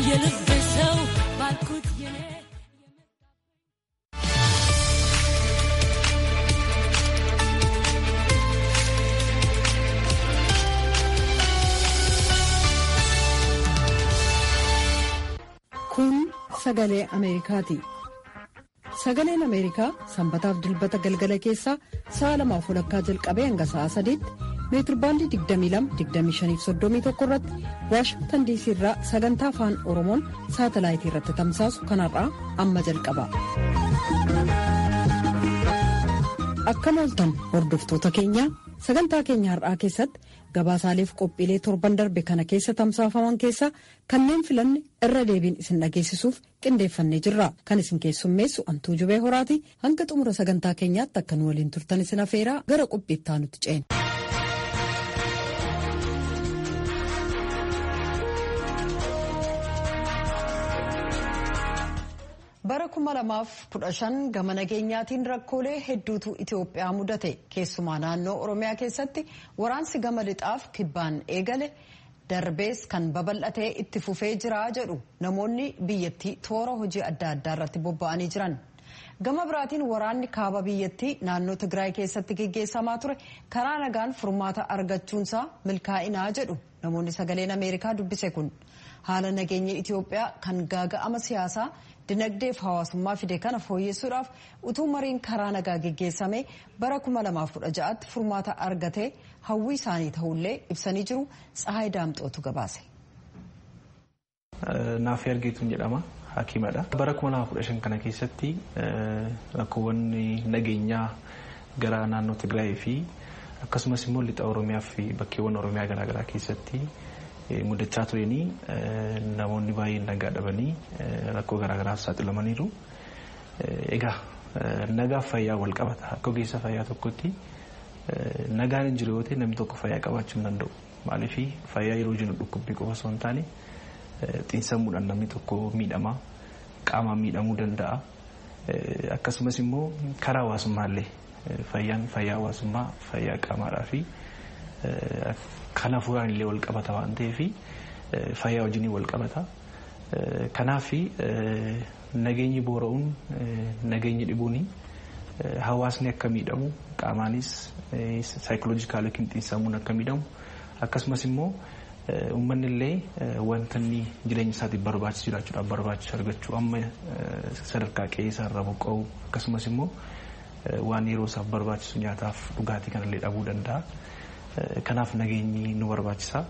የልብ ሰው ባልኩት የኔ Kun sagalee Ameerikaati. Sagaleen Ameerikaa sanbataaf dilbata galgala keessaa sa'a lamaaf walakkaa jalqabee hanga sa'a sadiitti meetirbaandii 22-25-31 irratti Waashingtan diisii irraa sagantaa afaan Oromoon saatalaayitii irratti tamsaasu kanarraa amma jalqaba. Akkam ooltan hordoftoota keenya sagantaa keenya har'aa keessatti gabaasaaleef qophiilee torban darbe kana keessa tamsaafaman keessaa kanneen filanne irra deebiin isin dhageessisuuf qindeeffannee jirra kan isin keessummeessu antuu jubee horaati hanga xumura sagantaa keenyaatti akka nu waliin turtan isin afeeraa gara qophiittaa nutti ceena. bara 2015 gama nageenyaatiin rakkoolee hedduutu itiyoophiyaa mudate keessumaa naannoo oromiyaa keessatti waraansi gama lixaaf kibbaan eegale darbees kan babal'atee itti fufee jira jedhu namoonni biyyattii toora hojii adda addaa irratti bobba'anii jiran gama biraatiin waraanni kaaba biyyattii naannoo tigraay keessatti geggeessamaa ture karaa nagaan furmaata argachuunsaa milkaa'inaa jedhu namoonni sagaleen ameerikaa dubbise kun haala nageenya itiyoophiyaa kan gaaga'ama siyaasaa dinagdeef hawaasummaa fide kana fooyyessuudhaaf utuu mariin karaa nagaa geggeessame bara 2016tti furmaata argatee hawwii isaanii ta'ullee ibsanii jiru tsahaay daamxootu gabaase. Naaf argeetuun jedhama hakimadha. Bara 2015 kana keessatti rakkoowwan nageenyaa gara naannoo Tigraay fi akkasumas immoo lixa Oromiyaa fi bakkeewwan Oromiyaa garaagaraa keessatti mudachaa tureenii namoonni baay'een nagaa dhabanii rakkoo garaagaraaf saaxilamaniiru. Egaa nagaaf fayyaa wal qabata. Akka ogeessa fayyaa tokkotti nagaan hin jiru yoo ta'e namni tokko fayyaa qabaachuu hin danda'u. Maaliif fayyaa yeroo jennu dhukkubbii qofa osoo hin taane xiinsammuudhaan namni tokko miidhama qaamaan miidhamuu danda'a. Akkasumas immoo karaa hawaasummaallee fayyaan fayyaa hawaasummaa fayyaa qaamaadhaa fi kan hafuuraan illee wal qabata waan ta'eef fayyaa wajjin wal qabata. Kanaaf nageenyi boora'uun nageenyi dhibuun hawaasni akka miidhamu qaamaanis saayikoloojikaal yookiin xiinsammuun akka miidhamu akkasumas immoo uummanni illee wanta inni jireenya isaatiif barbaachisu jiraachuudhaaf barbaachisu argachuu amma sadarkaa qe'ee isaarraa boqqa'u akkasumas immoo waan yeroo isaaf barbaachisu nyaataaf dhugaatii kanallee dhabuu danda'a. Kanaaf nageenyi nu barbaachisa.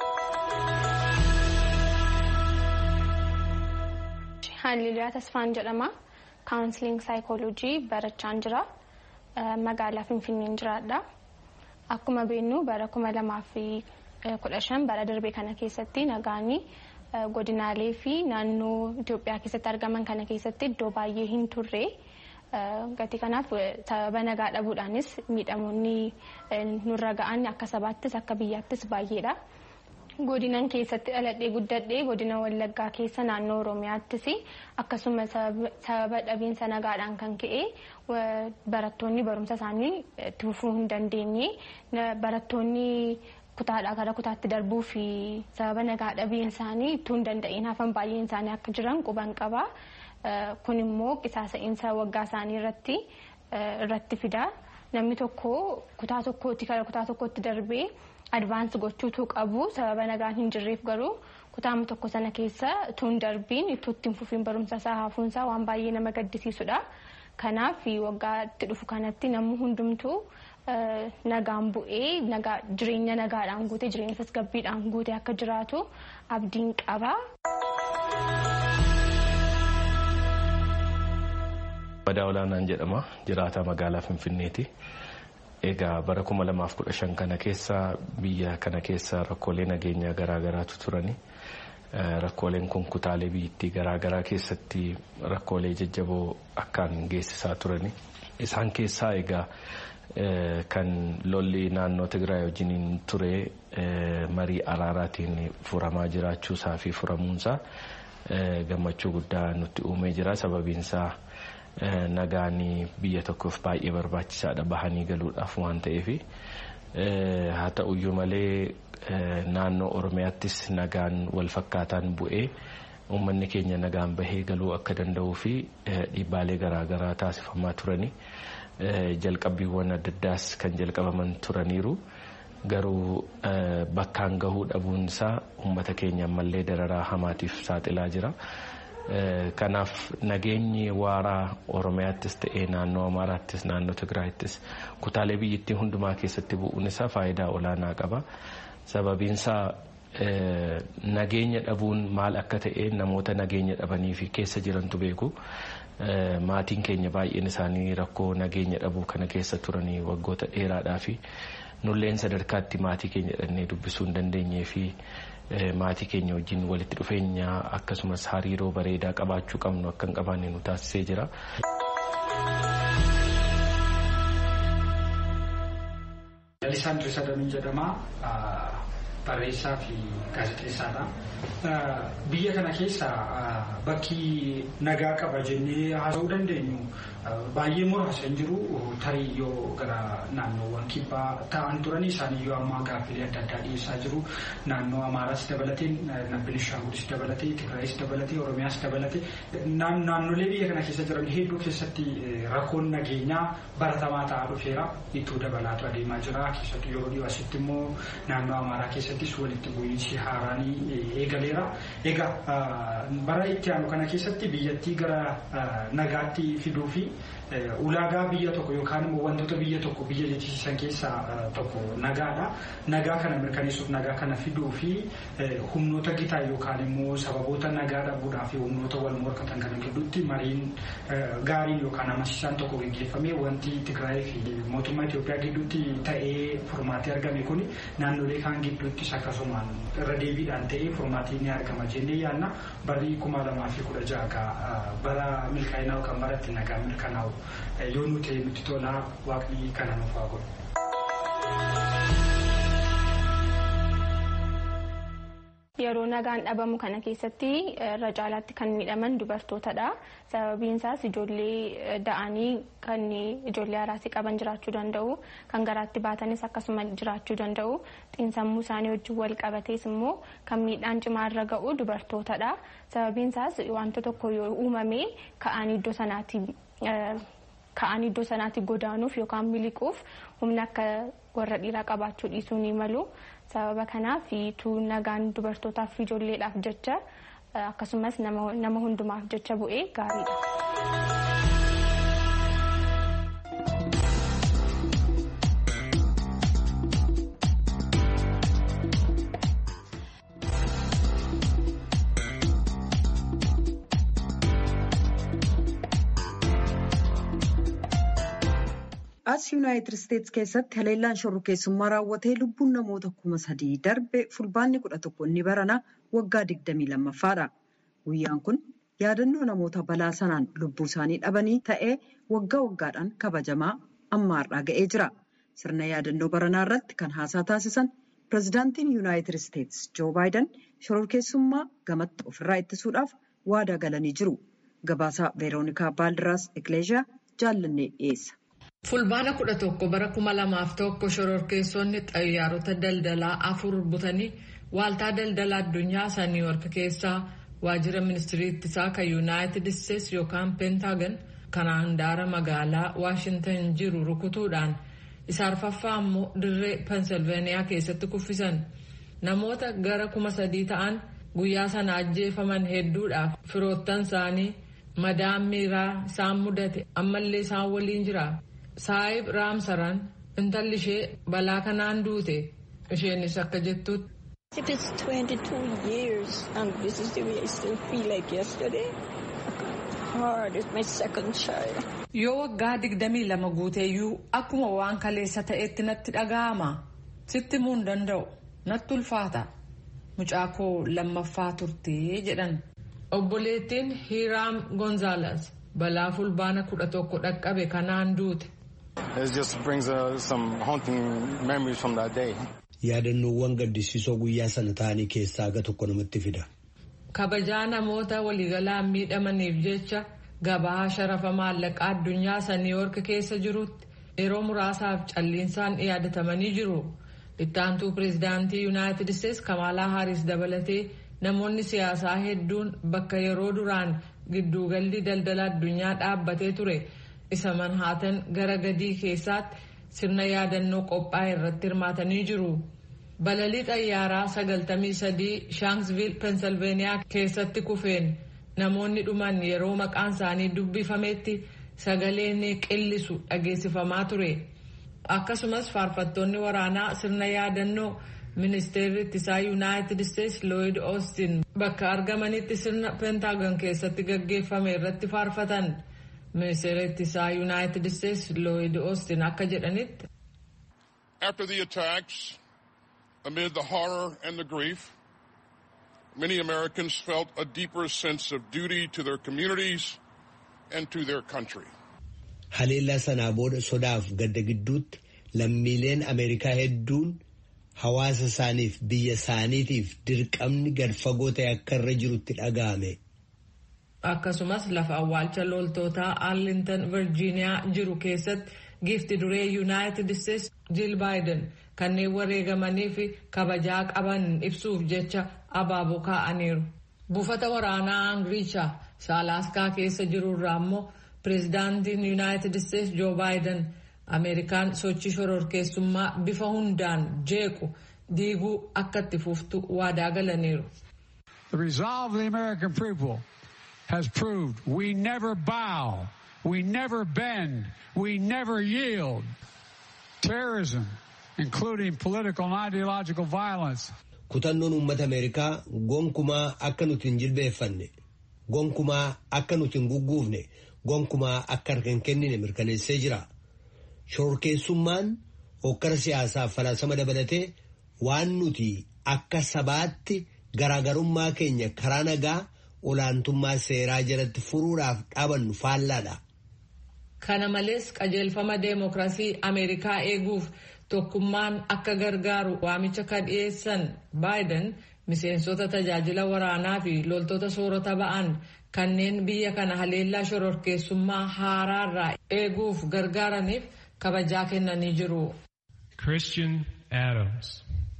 Haaliliyaa Tasfaan jedhama. Kaawunsiliing saayikooloojii barachaan jira. Magaalaa Finfinneen jiraadha. Akkuma beeknu bara kuma lamaa fi kudha shan bara darbe kana keessatti nagaanii godinaalee fi naannoo Itoophiyaa keessatti argaman kana keessatti iddoo baay'ee hin turre. Gatii kanaaf sababa nagaa dhabuudhaanis miidhamoonni nurra ga'an akka sabaattis akka biyyaattis baay'eedha. Godinan keessatti dhaladhee guddadhee godina Wallaggaa keessa naannoo Oromiyaattis akkasuma sababa dhabiinsa nagaadhaan kan ka'e barattoonni barumsa isaanii itti fufuu hin dandeenye barattoonni kutaadhaa gara kutaatti darbuu fi sababa nagaa dhabiin isaanii ittuu hin danda'in hafan baay'een isaanii akka jiran quban qaba. Kun immoo qisaasa'insa waggaa isaanii irratti irratti fida. Namni tokko kutaa tokkooti gara kutaa tokkotti darbee advaansi gochuutu qabu sababa nagaan hin jirreef garuu kutaama tokko sana keessa utuu hin darbiin itti hin fufiin barumsa isaa hafuunsaa waan baay'ee nama gaddisiisudha. Kanaaf waggaatti dhufu kanatti namni hundumtuu nagaan bu'ee jireenya nagaadhaan guute jireenya tasgabbiidhaan guute akka jiraatu abdiin qaba. Badaa olaanaan jedhama jiraata magaalaa Finfinneeti. Egaa bara kuma lamaaf kudha shan kana keessa biyya kana keessa rakkoolee nageenyaa garaagaraatu turani. Rakkooleen kun kutaalee biyyattii garaagaraa keessatti rakkoolee jajjaboo akkaan geessisaa turani. Isaan keessaa egaa kan lolli naannoo Tigraay wajjiniin ture marii araaraatiin furamaa jiraachuusaa fi furamuunsaa gammachuu guddaa nutti uumee jira sababiinsaa. Nagaan biyya tokkoof baay'ee barbaachisaadha bahanii galuudhaaf waan ta'eef haa ta'uyyuu malee naannoo Oromiyaattis nagaan wal fakkaataan bu'ee uummanni keenya nagaan bahee galuu akka danda'uu fi dhiibbaalee garaagaraa taasifamaa turani. Jalqabbiiwwan adda addaas kan jalqabaman turaniiru. Garuu bakkaan gahuu dhabuun isaa uummata keenya ammallee dararaa hamaatiif saaxilaa jira. Kanaaf nageenyi waaraa Oromiyaattis ta'ee naannoo Amaaraattis naannoo Tigraayittis kutaalee biyyattii hundumaa keessatti bu'uun isaa faayidaa olaanaa qaba. Sababiin isaa nageenya dhabuun maal akka ta'e namoota nageenya dhabanii fi keessa jirantu beeku. Maatiin keenya baay'een isaanii rakkoo nageenya dhabuu kana keessa turanii waggoota dheeraadhaa fi nulleen sadarkaatti maatii keenya dhannee dubbisuu hin dandeenyee fi maatii keenya wajjin walitti dhufeenya akkasumas hariiroo bareedaa qabaachuu qabnu akka hin qabaanne nu taasisee jira. Lalisaandri Sadamin jedhama. Barreessaa fi gaazexeessaadha. Biyya kana keessa bakki nagaa qaba jennee haasa'uu dandeenyu baay'ee muraasa hin jiru tarii yoo gara naannoowwan kibbaa ta'an turan isaanii yoo ammaa gaaffilee adda addaa dhiyeessaa jiru naannoo Amaaraas dabalatee Benishaangulis dabalatee Tigraayis dabalatee Oromiyaas dabalatee naannolee biyya kana keessa jiran hedduu keessatti rakkoon nageenyaa baratamaa ta'aa dhufeera itti dabalaatu adeemaa jira keessattuu yeroo dhiyoo asitti immoo naannoo Amaaraa keessattis walitti bu'iinsi haaraanii eegaleera. Egaa bara itti aanu kana keessatti biyyattii gara nagaatti fiduu fi ulaagaa biyya tokko yookaan immoo wantoota biyya tokko biyya jechisiisan keessaa tokko nagaadha. Nagaa kana mirkaneessuuf nagaa kana fiduu fi humnoota gitaa yookaan immoo sababoota nagaa dhabuudhaa fi humnoota wal morkatan kana gidduutti mariin gaariin yookaan amansiisaan tokko gaggeeffamee wanti Tigraay fi mootummaa Itoophiyaa gidduutti ta'ee furmaatee argame kun naannolee kaan gidduuttis akkasumaan irra deebiidhaan ta'ee furmaatii ni argama jennee yaadna barri kuma lamaa fi kudha jaha bara milkaa'inaa yookaan bara itti nagaa mirkanaa'u yoo nu ta'e nutti tolaa waaqni kana nuuf haa godhu. Yeroo nagaan dhabamu kana keessatti irra caalaatti kan miidhaman dubartootadha. Sababiin isaas ijoollee da'anii kan ijoollee haraasii qaban jiraachuu danda'u. Kan garaatti baatanis akkasuma jiraachuu danda'u. Xiinsammuu isaanii wajjin wal qabatees immoo kan miidhaan cimaa irra ga'u dubartootadha. Sababiin isaas wanta tokko yoo uumame ka'anii iddoo sanaatti ka'anii iddoo sanaatti godaanuuf yookaan miliquuf humna akka warra dhiiraa qabaachuu dhiisuu ni malu. Sababa kanaaf tu nagaan dubartootaaf fi ijoolleedhaaf jecha akkasumas nama hundumaaf jecha bu'ee gaariidha. as yuunaayitid isteetsi keessatti haleellaan shorrokeessummaa raawwatee lubbuun namoota kuma sadii darbe fulbaanni kudha tokko inni barana waggaa digdamii lammaffaadha. Guyyaan kun yaadannoo namoota balaa sanaan lubbuu isaanii dhabanii ta'ee waggaa waggaadhaan kabajamaa ammaarraa ga'ee jira. Sirna yaadannoo baranaa irratti kan haasaa taasisan pirezidaantiin yuunaayitid isteetsi joo baayidan shorrokeessummaa gamatti ofirraa ittisuudhaaf waadaa galanii jiru. Gabaasaa veeroonikaa baaldiraas Ikileeshiyaa jaallannee dhiyeessa. Fulbaana kudha tokko bara kuma lamaaf tokko shororkeessonni xayyaarota daldalaa afur butanii waaltaa daldalaa addunyaa isa niiwork keessaa waajjira ministirii ittisaa kan yuunaayitid isteetsi yookaan peentaagan kan handaara magaalaa waashintan jiru rukutuudhaan isa arfaffaa ammoo dirree pensilveeniyaa keessatti kuffisan namoota gara kuma sadii ta'an guyyaa sana ajjeefaman hedduudhaaf firoottan isaanii madaan miiraa isaan mudate ammallee isaan waliin jira. Saayib Raamsaran intalli ishee balaa kanaan duute isheenis akka jettutti. If it's 22 years and this is the way I still feel like yesterday, hard is my second child. Yoo waggaa digdamii lama guuteeyyuu akkuma waan kaleessa ta'etti natti dhaga'ama. Sitti himuu hin danda'u. Natti ulfaata. Mucaa koo lammaffaa turtee jedhan. Obboleettiin Hiiraam Gonzaalaas balaa fulbaana kudha tokko dhaqqabe kanaan duute. It just brings uh, some haunting memories from that day. Yaadannoowwan gaddisiisoo guyyaa sana ta'anii keessaa aga tokko namatti fida. Kabajaa namoota waliigalaan miidhamaniif jecha gabaa sharafa maallaqaa addunyaa isa niiwoork keessa jirutti yeroo muraasaaf calliinsaan yaadatamanii jiru. Ittaantuu pireezidaantii yuunaayitid isteetsi Kamaalaa Haaris dabalatee namoonni siyaasaa hedduun bakka yeroo duraan gidduugalli daldala addunyaa dhaabbatee ture isa manhaatan gara gadii keessaatti sirna yaadannoo qophaa'e irratti hirmaatanii jiru. balalii xayyaaraa 93 shaansviil pensilveeniyaa keessatti kufeen namoonni dhuman yeroo maqaan isaanii dubbifametti sagaleen qillisu dhageessifamaa ture akkasumas faarfattoonni waraanaa sirna yaadannoo ministeerri ittisaa yuunaayitid isteetsi looyid oostin bakka argamanitti sirna pentaagon keessatti gaggeeffame irratti faarfatan ministeerri ittisaa yuunaayitid isteetsi looyid oostin akka jedhanitti. After the attacks, amid the horror and the grief, many Americans felt a deeper sense of duty to their communities and to their country. Haleellaa sanaa booda sodaaf gadda gidduutti lammiileen Ameerikaa hedduun hawaasa isaaniif biyya isaaniitiif dirqamni gad fagoo ta'e akka irra jirutti dhaga'ame. Akkasumas lafa awwaalcha loltootaa Arlington Virgiiniyaa jiru keessatti giifti duree Yuunaayitid Isteetsi Jiil Baayiden kanneen wareegamanii fi kabajaa qaban ibsuuf jecha abaaboo kaa'aniiru. Buufata waraanaa Angiricha Saalaaskaa keessa jirurraa immoo pireezidaantiin Yuunaayitid Isteetsi Joo Baayiden Ameerikaan sochii shororkeessummaa bifa hundaan jeequ diiguu akka itti fuftu waadaa galaniiru. The resolve of the American people has proved we never bow, we never bend, we never yield. Terrorism, including political and ideological violence. Kutannoon uummata Ameerikaa gonkumaa akka nuti hin jilbeeffanne, gonkumaa akka nuti hin gugguufne, gonkumaa akka harka hin kennine mirkaneessee jira. Shororkeessummaan hokkara siyaasaaf falaasama dabalatee waan nuti akka sabaatti garaagarummaa keenya karaa nagaa olaantummaa seeraa jalatti furuudhaaf dhaabannu faallaadha. Kana malees qajeelfama deemokiraasii Ameerikaa eeguuf tokkummaan akka gargaaru waamicha kan dhiyeessan baayiden miseensota tajaajila waraanaa fi loltoota soorata ba'an kanneen biyya kana haleellaa shororkeessummaa haaraarraa eeguuf gargaaraniif kabajaa kennanii jiru. Christian Adams.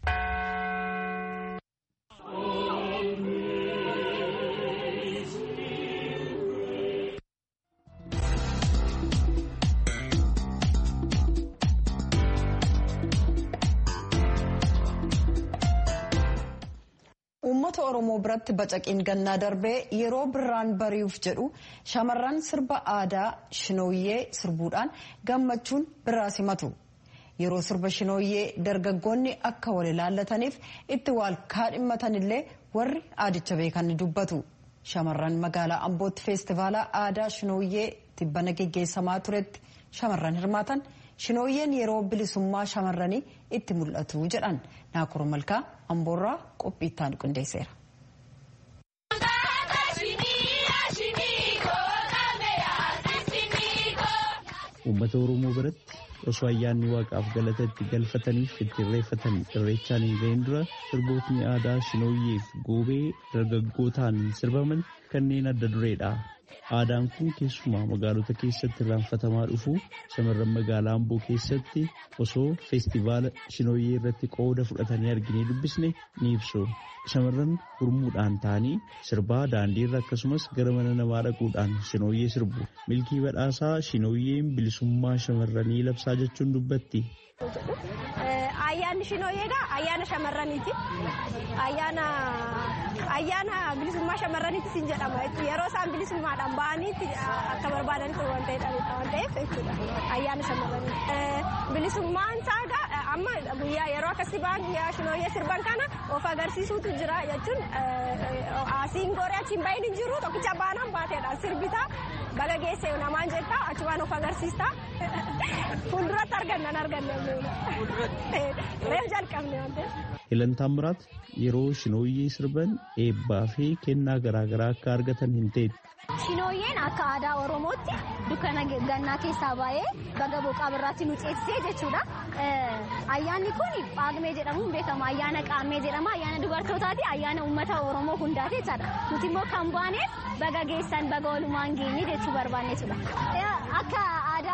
Uummata Oromoo biratti bacaqiin gannaa darbee yeroo birraan bari'uuf jedhu shamarran sirba aadaa shinooyyee sirbuudhaan gammachuun birraa simatu. Yeroo sirba shinooyyee dargaggoonni akka wal ilaallataniif itti wal kaadhimmatanillee warri aadicha beekan ni dubbatu. Shamarran magaalaa Ambootti feestivaalaa aadaa shinooyyee tibbana geggeessamaa turetti shamarran hirmaatan shinooyyeen yeroo bilisummaa shamarranii itti mul'atu jedhan naakuru malkaa amboorraa qophii itti qindeesseera. Uummata Oromoo biratti osoo ayyaanni waaqaaf galata itti galfataniif itti irreeffatan irreechaan hin ga'in dura sirbootni aadaa shinooyyeef goobee dargaggootaan sirbaman kanneen adda dureedha. Aadaan kun keessumaa magaalota keessatti irraanfatamaa dhufu shamarran magaalaa Amboo keessatti osoo feestivaala shinooyyee irratti qooda fudhatanii arginee dubbisne ni ibsu. Shamarran gurmuudhaan ta'anii sirbaa daandiirra akkasumas gara mana namaa dhaquudhaan shinooyyee sirbu. Milkii badhaasaa shinooyyeen bilisummaa shamarranii labsaa jechuun dubbatti. Ayyaanni shinooyyeedha. Ayyaana shamarraniiti. Ayyaana ayyaana bilisummaa shamarraniitti sin jedhama. Yeroo isaan bilisummaadhaan ba'aniitti akka barbaadanitti waan ta'eef jechuudha. Ayyaana shamarraniiti. Bilisummaan isaa amma guyyaa yeroo akkasii ba'an guyyaa shinooyyee sirban kana of agarsiisuutu jira jechuun asiin gooree achiin bahin hin jiru tokkicha baanaan baateedha sirbitaa baga geesse namaan jettaa achumaan of agarsiista fuulduratti argannan arganne reef jalqabne waan ta'eef. Hilan Taamiraat yeroo shinooyyee sirban eebbaa fi kennaa garaagaraa akka argatan hin ta'etti. Shinooyyeen akka aadaa Oromootti dukkana gannaa keessaa baay'ee baga boqaa birraatti nu ceesisee jechuudha. Ayyaanni kun Paagmee jedhamuun beekama. Ayyaana Qaammee jedhama. Ayyaana dubartootaati. Ayyaana uummata Oromoo hundaati jechaadha. Nuti immoo kan baaneef baga geessan baga walumaan geenye jechuu barbaanne jechuudha. Akka aadaa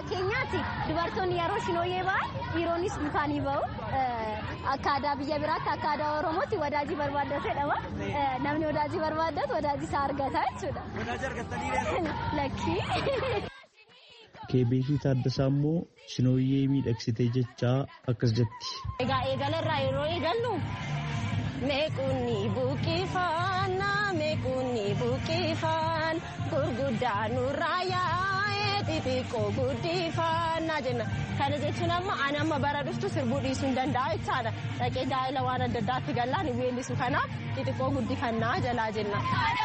keenyaatti dubartoonni yeroo shinooyyee ba'an dhiironnis dukaanii ba'u. Akka aadaa biyya biraatti akka aadaa Oromootti wadaajii barbaaddatu jedhama. Namni wadaajii barbaaddatu wadaajii isaa argata jechuudha. Wadaajii argattanii Lakkii. Keebeekii Taaddasaa immoo shinooyyee miidhagsitee jechaa akkas jetti. Egaa eegalarraa yeroo eegallu meequnni buqqifaan meequnni buqqifaan gurguddaa nurraa yaa'ee xixiqqoo guddifannaa jenna. Kana jechuun amma ani amma bara dhuftu sirbuu dhiisuu hin danda'a jechaadha. Dhaqee daa'ila waan adda addaatti gallaan hin weellisu kanaaf xixiqqoo guddifannaa jalaa jenna.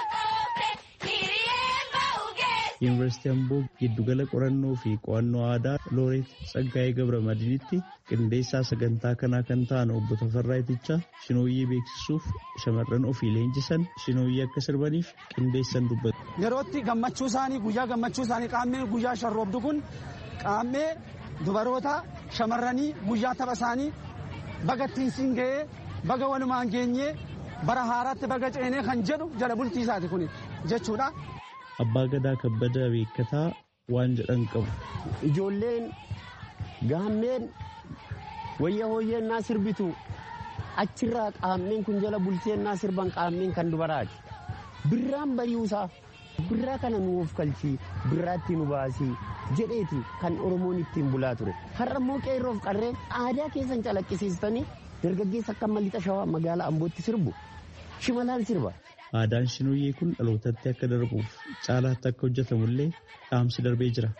Yuunivarsiitii Amboo giddugala qorannoo fi qo'annoo aadaa Looreet Tsaggaayee Gabra Madiinitti qindeessaa sagantaa kanaa kan ta'an obbo Tafarraa Itichaa shinooyyee beeksisuuf shamarran ofii leenjisan shinooyyee akka sirbaniif qindeessan dubbatu. Yerootti gammachuu isaanii guyyaa gammachuu isaanii qaammee guyyaa sharroobdu kun qaammee dubaroota shamarranii guyyaa tapha isaanii baga ittiin siin ga'ee baga walumaan geenyee bara haaraatti baga ceenee kan jedhu jala bultii isaati kun jechuudha. Abbaa Gadaa Kabbada Beekataa waan jedhan qabu. Ijoolleen gaammeen wayya hooyyeen naa sirbitu achirraa qaammeen kun jala bulteen naa sirban qaammeen kan dubaraati. Birraan bari'uusaa birraa kana nu of kalchii birraatti nu baasii jedheeti kan Oromoon ittiin bulaa ture. Har'a immoo qeerroof qarreen aadaa keessan calaqqisiistanii dargaggeessa akka mallixa shawaa magaalaa Ambootti sirbu shimalaan sirba. Aadaan shinooyyee kun dhalootatti akka darbuuf caalaatti akka hojjetamullee dhaamsi darbee jira.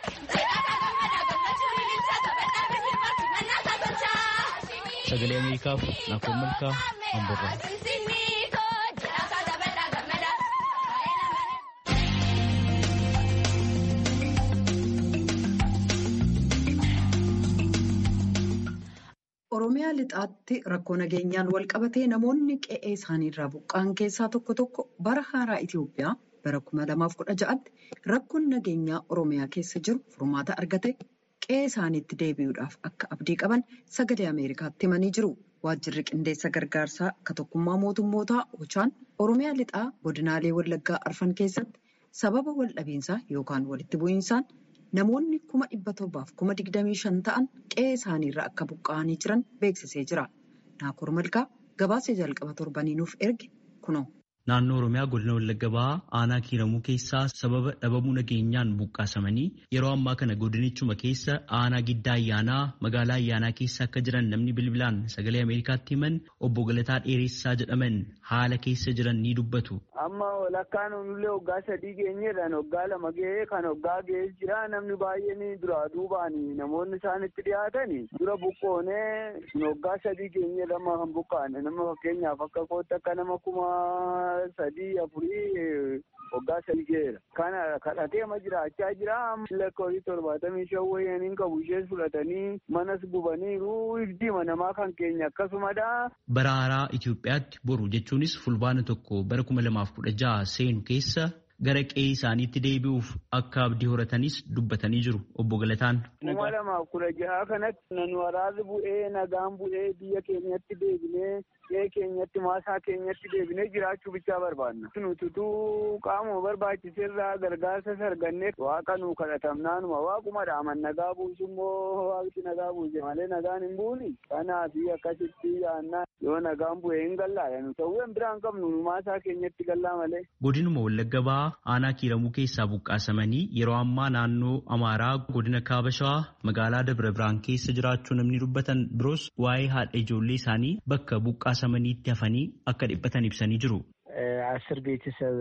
Sagalee Ameerikaaf Naakoon Malkaa Amborraa. Oromiyaa lixaatti rakkoo nageenyaan wal qabatee namoonni qe'ee isaaniirraa buqqa'an keessaa tokko tokko bara haaraa Itoophiyaa bara 2016tti rakkoon nageenyaa Oromiyaa keessa jiru furmaata argate qe'ee isaaniitti deebi'uudhaaf akka abdii qaban sagalee Ameerikaatti himanii jiru. Waajjirri qindeessa gargaarsaa akka tokkummaa mootummootaa Ochaan Oromiyaa lixaa godinaalee Wallaggaa arfan keessatti sababa waldhabiinsaa yookaan walitti bu'iinsaan namoonni kuma dhibba torbaaf kuma digdamii shan ta'an qe'ee isaaniirra akka buqqa'anii jiran beeksisee jira. Naakoor Malkaa gabaasa jalqaba torbanii nuuf erge kunoo. Naannoo Oromiyaa godina Wallagga Bahaa aanaa kiiramuu keessaa sababa dhabamuu nageenyaan buqqaasamanii yeroo ammaa kana godinichuma keessa aanaa giddaa ayyaanaa magaalaa ayyaanaa keessa akka jiran namni bilbilaan sagalee Ameerikaatti himan obbo Galataa Dheeressaa jedhaman haala keessa jiran ni dubbatu. Amma walakkaan onullee waggaa sadii geenyeedhaan waggaa lama ga'ee kan waggaa ga'ee jira namni baay'een duraa duubaan namoonni isaan itti dhiyaatan dura buqqoonee waggaa sadii geenyee lama kan buqqaane nama fakkeenyaaf akka kootti akka nama kuma sadii afurii waggaa sadii ga'eera. Kana kadhatee ma jiraachaa jira lakkoofsi torbaatamii shan wayyaaniin qabu ishees fudhatanii manas gubaniiru hiddiima namaa kan keenya akkasumadha. Bara haaraa Itoophiyaatti boru jechuunis fulbaana tokko bara kuma lamaaf kudha jaha seenu keessa gara qe'ee isaaniitti deebi'uuf akka abdii horatanis dubbatanii jiru obbo Galataan. Kuma lamaaf kudha jaha kanatti nan waraabni bu'ee nagaan bu'ee biyya keenyatti deebinee qe'ee keenyatti maasaa keenyatti deebinee jiraachuu bichaa barbaanna. Nututuu qaamuma barbaachiseerraa gargaarsa sargannee waaqa nuu kadhatamnaanuma waaquma dhaaman nagaa buusu immoo waaqti nagaa buuse malee nagaan hin buuni. Kanaaf akkasitti yaannaa yoo nagaan bu'ee hin gallaadha nu ta'uu hin biraan qabnu nu maasaa keenyatti gallaa malee. Godinuma Wallagga Bahaa aanaa kiiramuu keessaa buqqaasamanii yeroo ammaa naannoo Amaaraa godina Kaaba Shawaa magaalaa Dabra Biraan keessa jiraachuu namni dubbatan biroos waa'ee haadha ijoollee isaanii bakka buqqaasamaniitti hafanii akka dhiphatan ibsanii jiru. አስር ቤተሰብ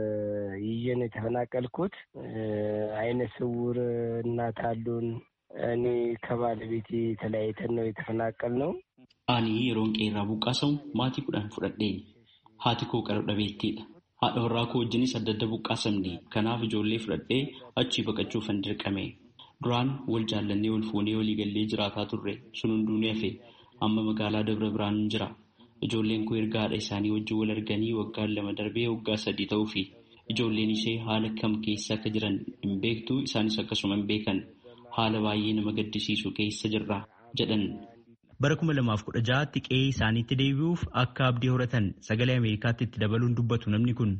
ይዤ ነው የተፈናቀልኩት። አይነ ስውር እናት አሉን። እኔ ከባለቤቴ ተለያይተን ነው የተፈናቀል ነው። አኒ የሮን ቄራ ቡቃሰው ማቲ ኩዳን ፉደዴ ሀቲ ኮ ቀረ dhabeettiidha. haadha warraa koo wajjinis adda adda buqqaasamne kanaaf ijoollee fudhadhee achii baqachuufan dirqame duraan wal jaallannee wal fuunee walii gallee jiraataa turre sun hunduu ni hafe amma magaalaa dabra biraan jira ijoolleen koo erga haadha isaanii wajjin wal arganii waggaan lama darbee waggaa sadii ta'uu fi ijoolleen ishee haala kam keessa akka jiran hin beektu isaanis akkasuma hin beekan haala baay'ee nama gaddisiisu keessa jirra jedhan. Bara kuma lamaaf kudha ja'aatti qe'ee isaaniitti deebi'uuf akka abdii horatan sagalee Ameerikaatti itti dabaluun dubbatu namni kun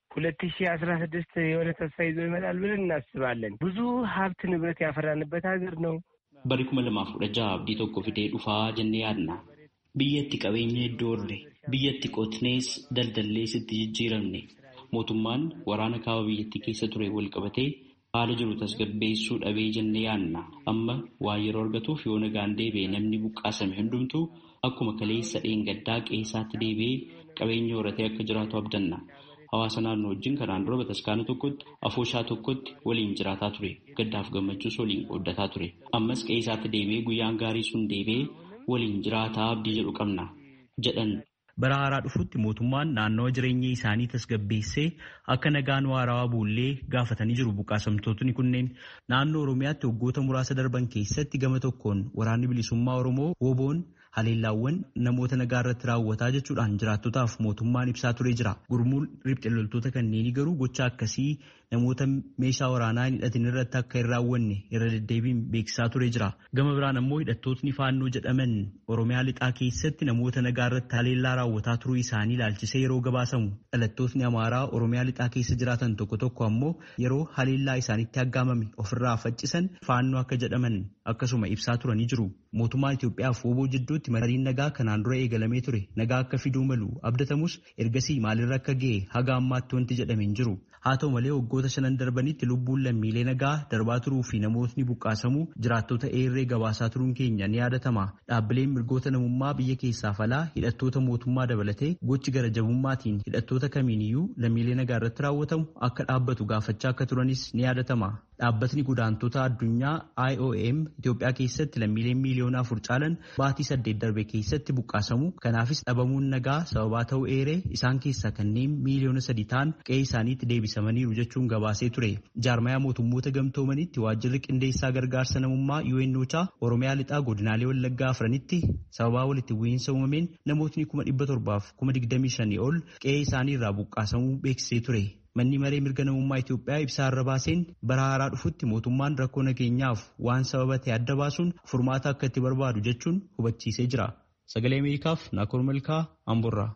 ሁለት ሺህ አስራ ስድስት የሆነ ተስፋ ይዞ ይመጣል ብለን እናስባለን። ብዙ ሀብት ንብረት ያፈራንበት ሀገር ነው። Bari kuma lamaaf kudha jaha abdii tokko fidee dhufaa jennee yaadna. Biyyatti qabeenya iddoo irre biyyatti qotnees daldallees itti jijjiiramne mootummaan waraana kaaba biyyattii keessa ture wal qabatee haala jiru tasgabbeessuu dhabee jennee yaadna. Amma waa yeroo argatuuf yoo nagaan deebi'e namni buqqaasame hundumtuu akkuma kaleessa dheengaddaa qeessaatti deebi'ee qabeenya horatee akka jiraatu abdanna. Hawaasa naannoo wajjin kanaan dura bataskaana tokkotti afooshaa tokkotti waliin jiraataa ture. Gaddaaf gammachuus waliin qooddataa ture. Ammas qeessaatti deebi'ee guyyaan gaarii sun deebi'ee waliin jiraataa abdii jedhu qabna jedhan. Bara haaraa dhufutti mootummaan naannawa jireenya isaanii tasgabbeessee akka nagaan waarawaa buullee gaafatanii jiru buqqaasamtootni kunneen naannoo Oromiyaatti waggoota muraasa darban keessatti gama tokkoon waraanni bilisummaa Oromoo woboon haleellaawwan namoota nagaa irratti raawwataa jechuudhaan jiraattotaaf mootummaan ibsaa ture jira. Gurmuun riphxe loltoota kanneenii garuu gocha akkasii namoota meeshaa waraanaa hin hidhatin irratti akka hin raawwanne irra deddeebiin beeksisaa ture jira. Gama biraan ammoo hidhattootni faannoo jedhaman Oromiyaa lixaa keessatti namoota nagaa irratti haleellaa raawwataa turuu isaanii ilaalchisee yeroo gabaasamu. Dhalattootni Amaaraa Oromiyaa lixaa keessa jiraatan tokko tokko ammoo yeroo haleellaa isaanitti aggaamame ofirraa faccisan faannoo akka jedhaman akkasuma ibsaa turanii jiru. Mootummaan Itoophiyaaf woboo jidduutti mariin nagaa kanaan dura eegalamee ture nagaa akka fiduu malu abdatamus ergasii maalirra akka ga'e haga ammaatti wanti jedhame hin jiru. Haa ta'u malee waggoota shanan darbanitti lubbuun lammiilee nagaa darbaa turuu fi namootni buqqaasamuu jiraattota eerree gabaasaa turuun keenya ni yaadatama. Dhaabbileen mirgoota namummaa biyya keessaaf alaa hidhattoota mootummaa dabalatee gochi gara jabummaatiin hidhattoota kamiiniyyuu lammiilee nagaa irratti raawwatamu akka dhaabbatu gaafachaa akka turanis ni yaadatama. Dhaabbatni godaantota addunyaa IOM Itoophiyaa keessatti lammiileen miiliyoona afur caalan baatii saddeet darbe keessatti buqqaasamu. Kanaafis dhabamuun nagaa sababaa ta'uu eeree isaan keessaa kanneen miiliyoona sadi ta'an qe'ee isaaniitti deebisamaniiru jechuun gabaasee ture. Jaarmayaa mootummoota gamtoomanitti waajjirri qindeessaa gargaarsa namummaa UNOChaa Oromiyaa lixaa godinaalee Wallaggaa afranitti sababaa walitti bu'iinsa uumameen namootni kuma dhibba torbaaf kuma digdamii shanii ol qe'ee isaanii irraa buqqaasamuu beeksisee ture. Manni maree mirga namummaa Itoophiyaa ibsaa irra baaseen bara haaraa dhufutti mootummaan rakkoo nageenyaaf waan sababa ta'e adda baasuun furmaata akka itti barbaadu jechuun hubachiisee jira. Sagalee Ameerikaaf Naakoor Malkaa Amborraa.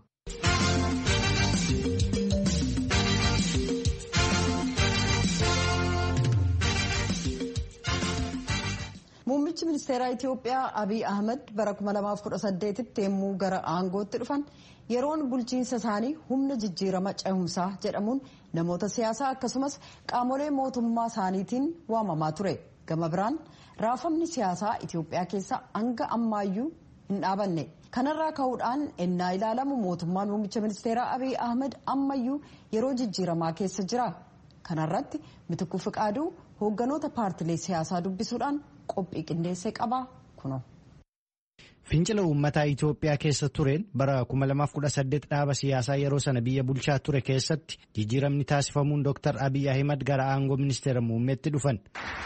Muummichi ministeeraa Itoophiyaa Abiy Ahmed bara 2018tti yemmuu gara aangootti dhufan yeroon bulchiinsa isaanii humna jijjiirama cehumsaa jedhamuun namoota siyaasaa akkasumas qaamolee mootummaa isaaniitiin waamamaa ture. Gama biraan raafamni siyaasaa Itoophiyaa keessa hanga ammaayyuu hin dhaabanne. Kanarraa ka'uudhaan ennaa ilaalamu mootummaan muummicha ministeeraa Abiy Ahmed ammayyuu yeroo jijjiiramaa keessa jira. Kanarratti Mitikuu Fiqaaduu hoogganoota paartilee siyaasaa dubbisuudhaan qophii qindeessee qaba kuno. Fincila uummataa Itoophiyaa keessa tureen bara 2018 dhaaba siyaasaa yeroo sana biyya bulchaa ture keessatti jijjiiramni taasifamuun Dr. Abiy Ahimad gara aangoo ministeera muummeetti dhufan.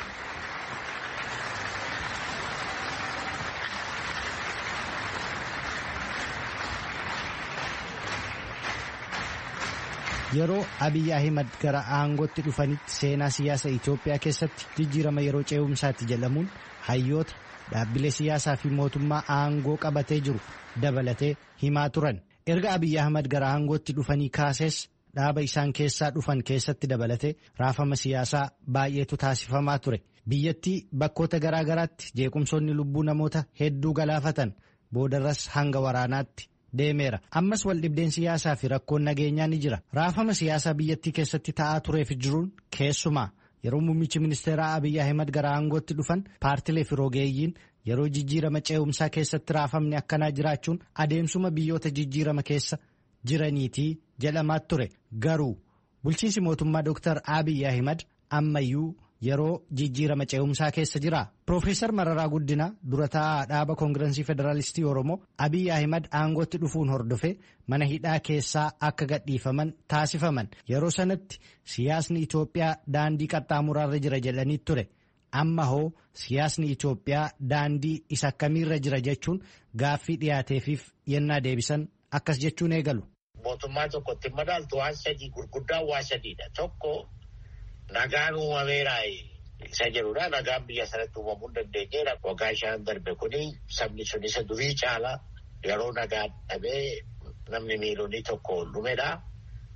Yeroo Abiy Ahimad gara aangootti dhufanitti seenaa siyaasa Itoophiyaa keessatti jijjiirama yeroo ce'umsaatti jedhamuun hayyoota dhaabbilee siyaasaa fi mootummaa aangoo qabatee jiru dabalatee himaa turan. Erga Abiy Ahmad gara aangootti dhufanii kaasees dhaaba isaan keessaa dhufan keessatti dabalatee raafama siyaasaa baay'eetu taasifamaa ture. Biyyattii bakkoota garaa garaatti jeequmsoonni lubbuu namoota hedduu galaafatan boodarras hanga waraanaatti deemeera. Ammas waldhibdeen siyaasaa fi rakkoon nageenyaa ni jira. Raafama siyaasaa biyyattii keessatti ta'aa tureef jiruun keessumaa yeroo muummichi ministeeraa Abiy Ahimad gara aangootti dhufan paartilee fi rogeeyyiin yeroo jijjiirama ce'umsaa keessatti raafamni akkanaa jiraachuun adeemsuma biyyoota jijjiirama keessa jiraniitii jedhamaa ture. Garuu bulchiinsi mootummaa Dr. Abiy Ahimad ammayyuu yeroo jijjiirama ce'umsaa keessa jira. Profeesar Mararaa Guddinaa dura taa'aa dhaaba koongirensii federaalistii Oromoo Abiy Ahimad aangootti dhufuun hordofe mana hidhaa keessaa akka gadhiifaman taasifaman. Yeroo sanatti siyaasni Itoophiyaa daandii qaxxaamuraarra jira jedhanii ture. Amma hoo siyaasni Itoophiyaa daandii isa akkamiirra jira jechuun gaaffii dhiyaateefiif yennaa deebisan akkas jechuun eegalu. Mootummaa tokkotti madaaltu waan sadii gurguddaan waan sadiidha. Tokko nagaan uumameera isa jedhudha. Nagaan biyya sanatti uumamuu hin dandeenyeedha. Waggaa shan darbe kuni sabni sun isa durii caala yeroo nagaa dhabee namni miilonni tokko dhumedha.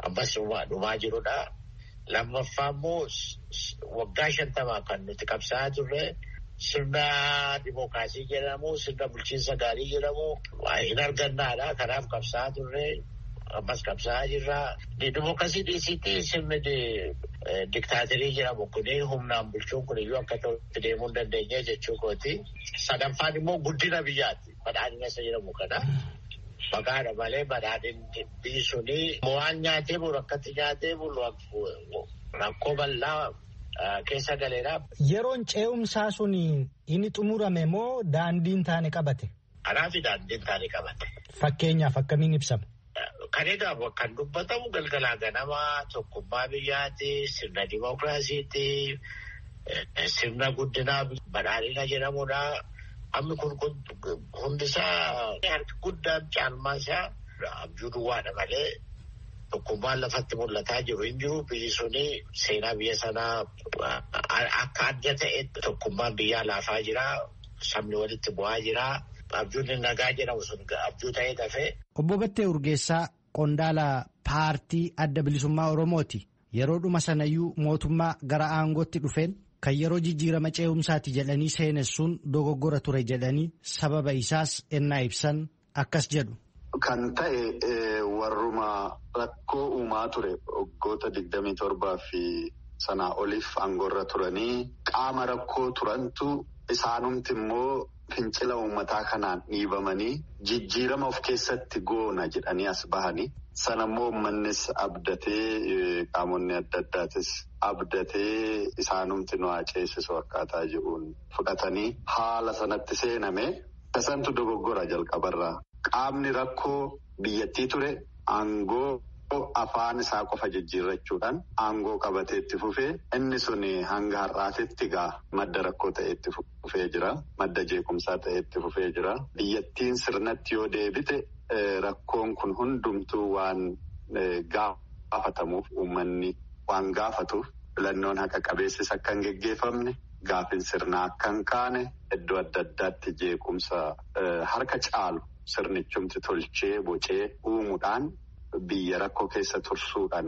ammas dhumaa jirudha. Lammaffaa immoo waggaa shantamaa kan nuti qabsaa'aa turre sirna dimookiraasii jedhamu sirna bulchiinsa gaarii jedhamu hin argannaadha. Kanaaf qabsaa'aa turre ammas qabsaa'aa jirra. Dimookiraasii dhiisitti sirni diktaaterii jedhamu kun humnaan bulchuun kun iyyuu akka ta'utti deemuu hin dandeenye jechuu kooti. Sadaffaan immoo guddina biyyaati. Badhaadhina isa jedhamu kana. Maqaadha malee badhaadhinni biyyi suni waan nyaatee bulu akkatti nyaatee bulu rakkoo bal'aa keessa galeera. Yeroon ce'umsaa sun inni xumurame moo daandiin taane qabate? Kanaaf daandiin taane qabate. Fakkeenyaaf akkamiin ibsama? Kan egaa kan dubbatamu galgalaa ganamaa tokkummaa biyyaati, sirna dimookiraasiiti, sirna guddinaa badhaadhina jedhamudha. Amma kun hundisaa harki guddaan caalmaa isaa abjuu duwwaadha malee tokkummaan lafatti mul'ataa jiru hin jiru. Biyyi suni seenaa biyya sanaa akka adda ta'e tokkummaan biyyaa laafaa jira. Sabni walitti bu'aa jira. Abjuun nagaa jedhamu sun abjuu ta'ee dafee. Obbo Battee Urgeessaa qondaala paartii adda bilisummaa Oromooti. Yeroo dhuma sanayyuu mootummaa gara aangootti dhufeen kan yeroo jijjiirama ce'umsaati jedhanii seenessuun dogoggora ture jedhanii sababa isaas ennaa ibsan akkas jedhu. Kan ta'e warruma rakkoo uumaa ture waggoota digdamii torbaa fi sanaa oliif aangoorra turanii qaama rakkoo turantu isaanumti immoo fincila uummataa kanaan dhiibamanii jijjiirama of keessatti goona jedhanii as bahanii sanammoo uummannis abdatee qaamonni adda addaatis abdatee isaanumti nu ceesisu akkaataa jiruun fudhatanii haala sanatti seename tasantu dogoggora jalqabarraa qaamni rakkoo biyyattii ture aangoo. afaan isaa qofa jijjiirrachuudhaan aangoo qabatee itti fufee inni sun hanga har'aatitti gaa madda rakkoo ta'e itti fufee jira madda jeequmsaa ta'e itti fufee jira biyyattiin sirnatti yoo deebite rakkoon kun hundumtuu waan gaafatamuuf uummanni waan gaafatuuf filannoon haqa qabeessis akka hin geggeeffamne gaafin sirnaa akka hin kaane iddoo adda addaatti jeequmsa harka caalu sirnichumti tolchee bocee uumuudhaan. Biyya rakkoo keessa tursuudhaan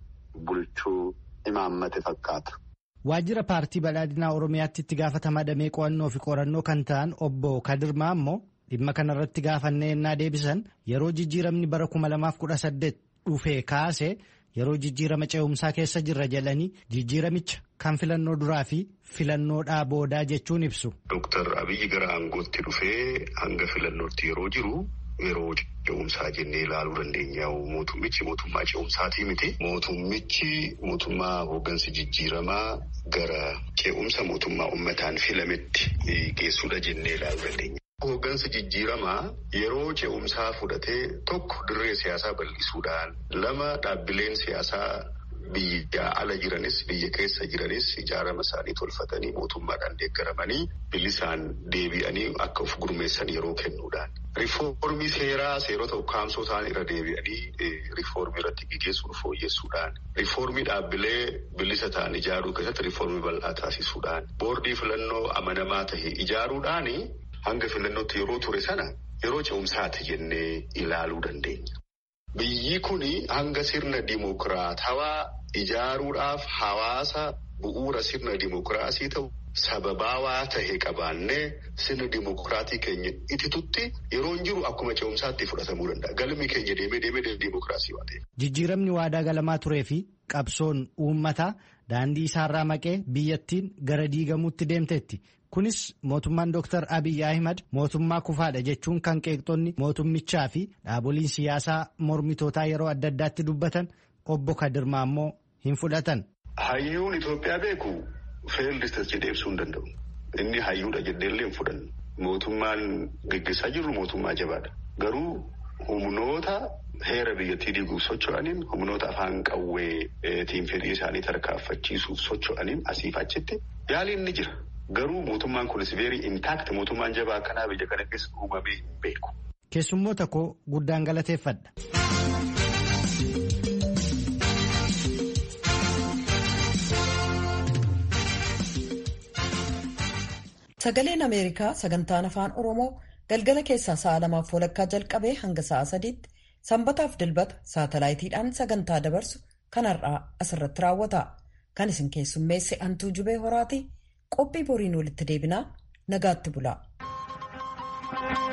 bulchuu imaammate fakkaata. Waajjira paartii badhaadhinaa Oromiyaatti itti gaafatamaa damee qo'annoo fi qorannoo kan ta'an obbo Kadirmaa immoo dhimma kanarratti gaafannee ennaa deebisan yeroo jijjiiramni bara 2018 dhufee kaase yeroo jijjiirama ce'umsaa keessa jirra jedhanii jijjiiramicha kan filannoo duraa fi filannoodhaa boodaa jechuun ibsu. Dooktar Abiyyi gara aangootti dhufee hanga filannootti yeroo jiru. Yeroo ce'umsaa jennee ilaaluu dandeenya. Mootummichi mootummaa ce'umsaatii miti. Mootummichi mootummaa hooggansa jijjiiramaa gara ce'umsa mootummaa uummataan filametti geessuudha jennee ilaaluu dandeenya. Hooggansa jijjiiramaa yeroo ce'umsaa fudhatee tokko dirree siyaasaa bal'isuudhaan lama dhaabbileen siyaasaa biyya ala jiranis biyya keessa jiranis ijaarama isaanii tolfatanii mootummaadhaan deeggaramanii bilisaan deebi'anii akka of gurmeessan yeroo kennuudhaan. Rifoormii seeraa seerota ukkaamsoo ta'an irra deebi'anii rifoormii irratti gaggeessuun fooyyessuudhaan. Rifoormii dhaabbilee bilisa ta'an ijaaruu keessatti rifoormii bal'aa taasisuudhaan. Boordii filannoo amanamaa ta'e ijaaruudhaan hanga filannootti yeroo ture sana yeroo ce'umsaati jennee ilaaluu dandeenya. Biyyi kun hanga sirna dimokiraatawaa ijaaruudhaaf hawaasa bu'uura sirna dimokiraasii ta'u sababaawaa ta'e qabaannee sirna dimokiraatii keenya ititutti yeroo jiru akkuma ce'umsaatti fudhatamuu danda'a. Galmi keenya deemee deemee dimokiraasii waan ta'eef. Jijjiiramni waadaa galamaa turee fi qabsoon uummataa daandii isaarraa maqee biyyattiin gara diigamuutti deemteetti. Kunis mootummaan Dr. Abiy Ahimad mootummaa kufaadha jechuun kan qeeqxonni mootummichaa fi dhaaboliin siyaasaa mormitootaa yeroo adda addaatti dubbatan obbo Kadirmaa immoo hin fudhatan. Hayyuun Itoophiyaa beeku feeldistas jedhee ibsuu hin danda'u. Inni hayyuudha jedheellee hin fudhannu. Mootummaan gaggeessaa jirru mootummaa jabaadha. Garuu humnoota heera biyyattii diiguuf socho'aniin humnoota afaan qawweetiin fedhii isaanii tarkaanfachiisuuf socho'aniin asiif achitti yaaliin ni jira. Garuu mootummaan kunis veerii intaakti mootummaan jabaa akkanaa biyya kana keessa uumamee hin beeku. Keessummoota koo guddaan galateeffadha. Sagaleen Ameerikaa sagantaan afaan Oromoo galgala keessaa sa'a lamaaf walakkaa jalqabee hanga sa'a sadiitti sanbataaf dilbata saatalaayitiidhaan sagantaa dabarsu kan har'aa asirratti raawwata. Kan isin keessummeesse antuu jubee horaati qophii boriin walitti deebinaa nagaatti bulaa.